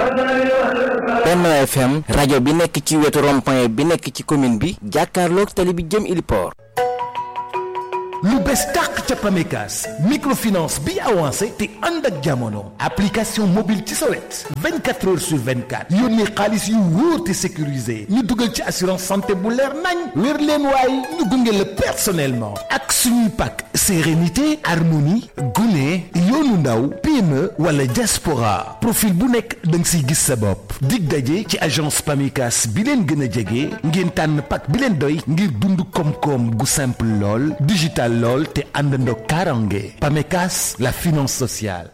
Benno FM rajo bi nekk ci wetu rond-point bi nekk ci commune bi jàkkaarloog tali bi jëm Iliport lu bees tàq ca Pamecas microfinance bi avancé te ànd ak jamono application mobile ci sa wet 24 heures sur 24 yónnee xaalis yu wóor te sécurisé ñu dugal ci assurance santé bu leer nañ wér leen waaye ñu gunge la personnellement ak suñuy pàkk sérénité harmonie gune yoonu ndaw PME wala diaspora profil bu nekk da nga siy gis sa bopp dig daje ci agence Pamecas bi leen gën a jege ngeen tànn pàkk bi leen doy ngir dund koom-koom gu simple lool digital lool te àndandoo karange Pamecas la finance sociale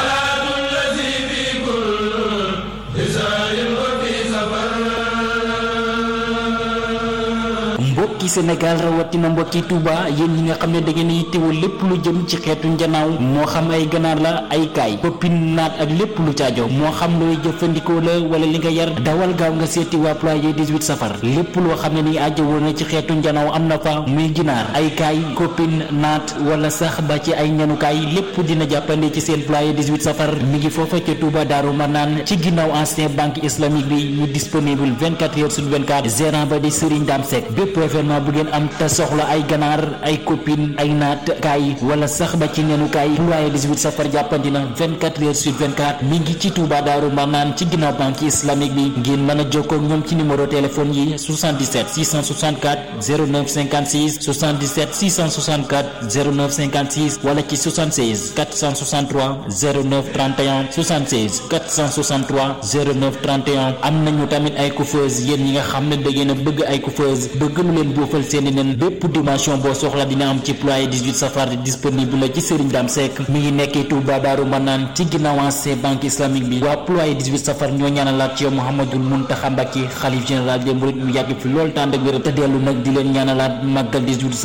mbokki Sénégal rawatina mbokki Touba yéen ñi nga xam ne da ngeen yittewoo lépp lu jëm ci xeetu njanaaw moo xam ay ganaar la ay kaay koppin naat ak lépp lu caajo moo xam looy jëfandikoo la wala li nga yar dawal gaaw nga seeti waa ployé 18 safar lépp loo xam ne ni ajjawoo na ci xeetu njanaaw am na fa muy ginaar ay kaay koppin naat wala sax ba ci ay ñanukaay lépp dina jàppande ci seen ployé 18 safar mi ngi foofa ca Touba Daaru Manaan ci ginnaaw ancien banque islamique bi ñu disponible 24 heures sur 24 gérant ba di Serigne Dame Seck bépp événement bu ngeen am te soxla ay ganaar ay copine ay naat kaay wala sax ba ci neenu kaay ployé 18 safar jàppandi na 24 heures sur 24 mi ngi ci Touba Daaru Manaan ci ginnaaw banque islamique bi ngeen mën a jokkoo ak ñoom ci numéro téléphone yi 77 664 09 56 77 664 09 56 wala ci 76 463 09 31 76 463 09 31 am nañu tamit ay coiffeuse yéen ñi nga xam ne da ngeen a bëgg ay coiffeuse bëgg lu leen boofal seeni nen bépp dimension boo soxla dina am ci ployé 18 safar disponible la ci Serigne Dame Seck mi ngi nekkee Touba Daaru Manaan ci ginnaaw ancien banque islamique bi waa ployé 18 safar ñoo ñaanalaat ci yow Mouhamadul Mountakha Mbacké xalif général des mourides mu yàgg fi lool tànd ak wér te dellu nag di leen ñaanalaat màggal 18